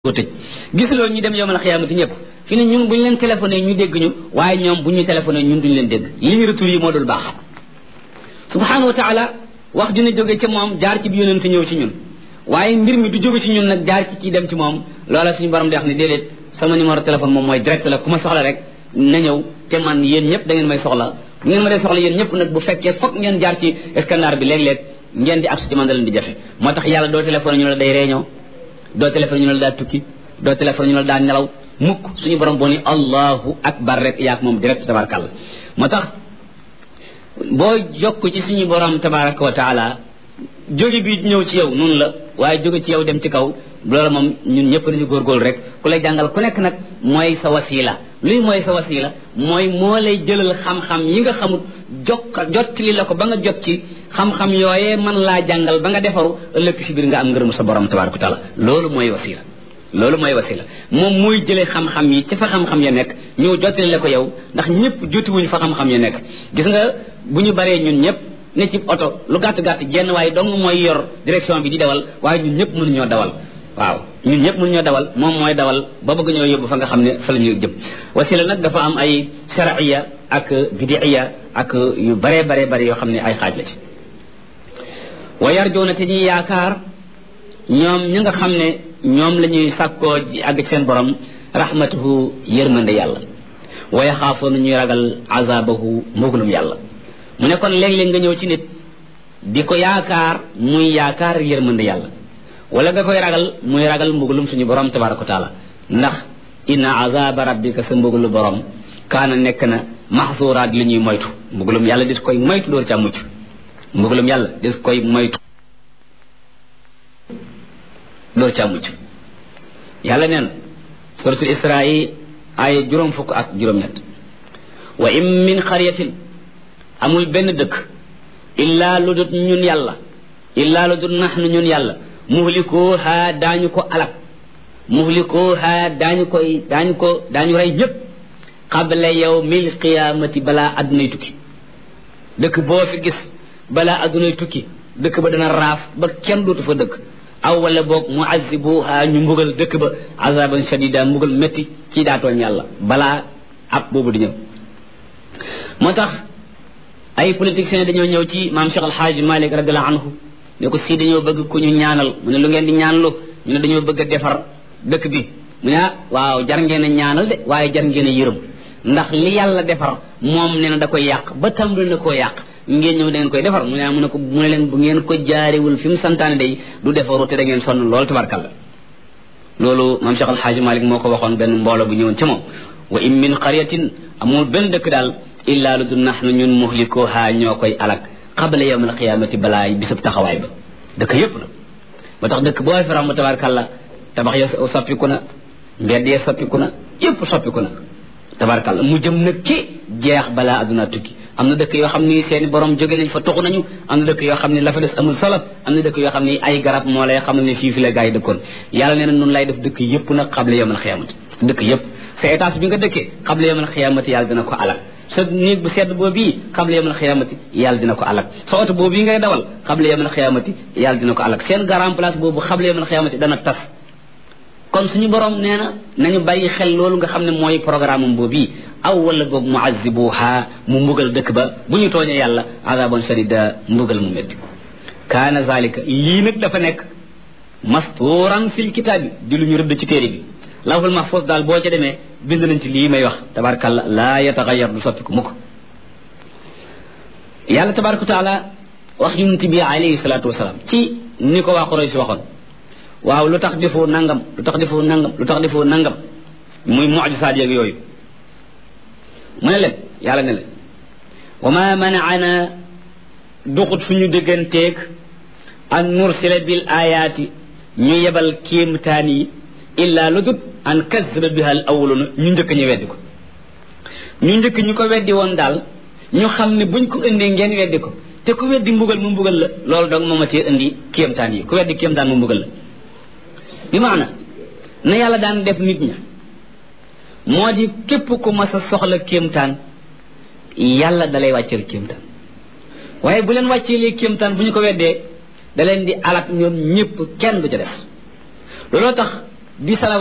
ko tëj gisuloo ñu dem yowmal xiyaamati ñëpp fi ne ñun bu ñu leen téléphoné ñu dégg ñu waaye ñoom bu ñu téléphoné ñun duñu leen dégg li ñu retour yi moo dul baax subhanahu wa taala wax dina jóge ca moom jaar ci bi yonent ñëw ci ñun waaye mbir mi du jóge ci ñun nag jaar ci kii dem ci moom loola suñu borom di wax ne déedéet sama numéro téléphone moom mooy direct la ku ma soxla rek na ñëw te man yéen ñëpp da ngeen may soxla bu ngeen ma dee soxla yéen ñëpp nag bu fekkee foog ngeen jaar ci scanner bi léeg-léeg ngeen di accès ci man da leen di jafe moo tax yàlla doo téléphoné ñu la day réunion doo téléphone ñu ne la daa tukki doo téléphone ñu ne la daa nelaw mukk suñu borom boo ni allahu akbar rek yaak moom direct tabarakàlla moo tax boo jokk ci suñu borom tabaraka wa taala jóge bi ñëw ci yow noonu la waaye jóge ci yow dem ci kaw loolu moom ñun ñëpp nañu góorgóorlu rek ku lay jàngal ku nekk nag mooy sa wasila luy mooy sa wasila mooy moo lay jëlal xam-xam yi nga xamut jokk jottali la ko ba nga jot ci xam-xam yooyee mën laa jàngal ba nga defaru ëllëg si biir nga am ngërëmu sa borom tabaraka wa taala loolu mooy wasila loolu mooy wasila moom mooy jëlee xam-xam yi ci fa xam-xam ya nekk ñëw jottali la ko yow ndax ñëpp jotiwuñu fa xam-xam ya nekk gis nga bu ñu baree ñun ñëpp ne ci oto lu gàtt-gàtt jenn waaye dong mooy yor direction bi di dawal waaye ñun ñëpp mënuñoo dawal waaw ñun ñëpp mënuñoo dawal moom mooy dawal ba bëgg ñoo yóbbu fa nga xam ne fa la ñuy jëm wasila nag dafa am ay shar'iya ak bidiya ak yu baree baree bari yoo xam ne ay xaaj la ci wa yarjoona te ñuy yaakaar ñoom ñi nga xam ne ñoom la ñuy sàkkoo ji àgg ci seen borom rahmatuhu yërmande yàlla wa yaxaafoona ñuy ragal azabahu mbugalum yàlla mu ne kon léeg-léeg nga ñëw ci nit di ko yaakaar muy yaakaar yërmande yàlla wala nga koy ragal muy ragal mbugalum suñu borom tabaraka wa taala ndax inna azaba rabbika sa mbugalu borom kaana nekk na maxsuuraat li ñuy moytu mbugalum yàlla dis koy moytu door ca mucc mbugalum yàlla dis koy moytu door ca mucc yàlla neen suratul isra yi ay juróom fukk ak juróom-ñett wa in min xaryatin amul benn dëkk illaa lu dut ñun yàlla illaa lu dut naxnu ñun yàlla muhlikooha daañu ko alak muhlikooha daañu koy daañu ko daañu rey ñëpp qabla yawmil qiyaamati balaa addunay tukki dëkk boo fi gis balaa addunay tukki dëkk ba dana raaf ba kenn dootu fa dëkk aw wala boog muazibuha ñu mbugal dëkk ba azaban shadida mbugal métti ci daatooñ yàlla balaa ab boobu di ñëw moo tax ay politiciens dañoo ñëw ci maam Cheikh Al Hadj Malick radiallahu anhu ne ko si dañoo bëgg ku ñu ñaanal mu ne lu ngeen di ñaanlu ñu ne dañoo bëgg a defar dëkk bi mu ne ah waaw jar ngeen a ñaanal de waaye jar ngeen a yërëm ndax li yàlla defar moom nee na da koy yàq ba tàmbali na koo yàq ngeen ñëw da ngeen koy defar mu ne mu ne ko mu ne leen bu ngeen ko jaarewul fi mu santaane day du defaru te da ngeen sonn loolu tabarkalla loolu maam Cheikh Al Hadj Malick moo ko waxoon benn mbooloo bu ñëwoon ca moom wa in min qaryatin amul benn dëkk daal illaa lu du nax na ñun muhlikuha ñoo koy alak qabla yawm al qiyamati balaa bisab taxawaay ba dëkk yépp na ba tax dëkk boo fi ram tabarkalla tabax ya soppiku na mbedd ya soppiku na yépp soppiku na tabarkalla mu jëm nag ci jeex balaa adduna tukki am na dëkk yoo xam ni seeni borom jóge nañ fa tuxu nañu am na dëkk yoo xam ne la fa des amul solo am na dëkk yoo xam ne ay garab moo lay xam ne fii fi la gaa yi dëkkoon yàlla nee na noonu lay def dëkk yépp nag qabla yawm al qiyamati dëkk yépp sa étage bi nga dëkkee qabla yawm al qiyamati yàlla dina ko alal sa néeg bu sedd boobu qabla yawmal xiyaamati yàlla dina ko alak sa oto boobu ngay dawal qabla yawmal xiyaamati yàlla dina ko alak seen grand place boobu qabla yawmal xiyaamati dana tas kon suñu borom nee na nañu bàyyi xel loolu nga xam ne mooy programme am boobu aw wala boobu muazibuha mu mbugal dëkk ba bu ñu tooñee yàlla azaban shadida mbugal mu métti kaana zalika lii nag dafa nekk mastuuran fil kitaabi di lu ñu rëdd ci téere bi lawhul mahfuz daal boo ca demee bind nañ ci lii may wax tabarakàllah laa yataxayar du soppiku mukk yàlla tabaraka taala wax yonent bi alayhi salaatu wasalaam ci ni ko waa Quraysh waxoon waaw lu tax defoo nangam lu tax defoo nangam lu tax defoo nangam muy mucjisaat yeeg yooyu mu ne leen yàlla ne leen wa ma manaana duxut suñu dégganteeg an nursila bil ayaati ñu yebal kéemtaan yi illa lu dut an kazzaba biha al awwaluna ñu njëkk ñu weddi ko ñu njëkk ñu ko weddi woon daal ñu xam ne buñ ko indee ngeen weddi ko te ku weddi mbugal mu mbugal la loolu dong mooma tee indi kéemtaan yi ku weddi kéemtaan mu mbugal la bi maana na yàlla daan def nit ña moo di képp ku mas a soxla kéemtaan yàlla dalay wàcceel kéemtaan waaye bu leen wàcceelee kéemtaan bu ñu ko weddee da leen di alak ñoom ñëpp kenn du ca def looloo tax bi sala